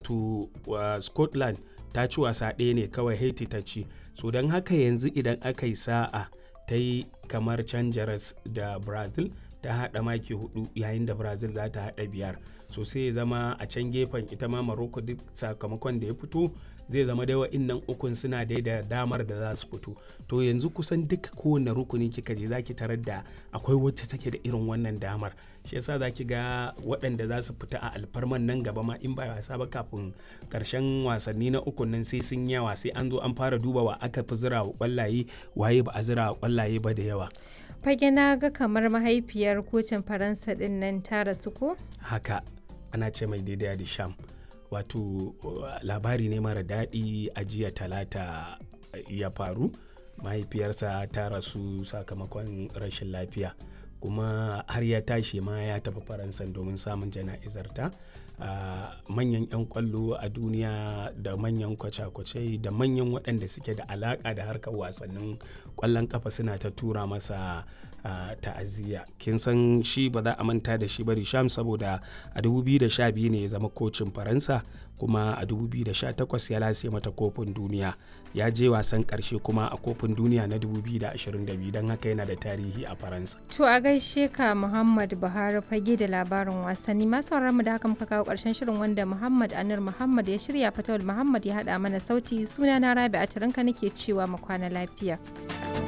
wato uh, scotland ta ci wasa ɗaya ne kawai haiti ta ci so don haka yanzu idan aka yi sa'a ta yi kamar canjaras da brazil ta haɗa maki hudu yayin da brazil za ta haɗa biyar so sai ya zama a can gefen ita ma morocco duk sakamakon da ya fito zai zama dai wa'innan ukun suna dai da damar da za su fito to yanzu kusan duka kowane rukuni kika je zaki tarar da akwai wacce take da irin wannan damar shi yasa zaki ga waɗanda za su fita a alfarman nan gaba ma in ba wasa ba kafin karshen wasanni na ukun nan sai sun yawa sai an zo an fara duba wa aka fi zira wa kwallaye waye ba a zira wa kwallaye ba da yawa fage na ga kamar mahaifiyar kocin faransa din nan ta rasu ko haka ana ce mai daidai da sham wato labari ne mara daɗi a jiya talata ya faru mahaifiyarsa ta rasu sakamakon rashin lafiya kuma har ya tashi ma ya tafi faransa domin samun jana'izarta manyan 'yan kwallo a duniya da manyan kwace-kwace da manyan waɗanda suke da alaƙa da harkar wasannin kwallon kafa suna ta tura masa ta'aziyya kin san shi ba za a manta da shi ba sham saboda a 2012 ne ya zama kocin faransa kuma a 2018 ya lase mata kofin duniya ya je wasan karshe kuma a kofin duniya na 2022 don haka yana da tarihi a faransa to a gaishe ka muhammad buhari fage da labarin wasanni masu mu da haka muka kawo karshen shirin wanda muhammad anir muhammad ya shirya fatawul muhammad ya hada mana sauti suna na rabi a nake cewa mu kwana lafiya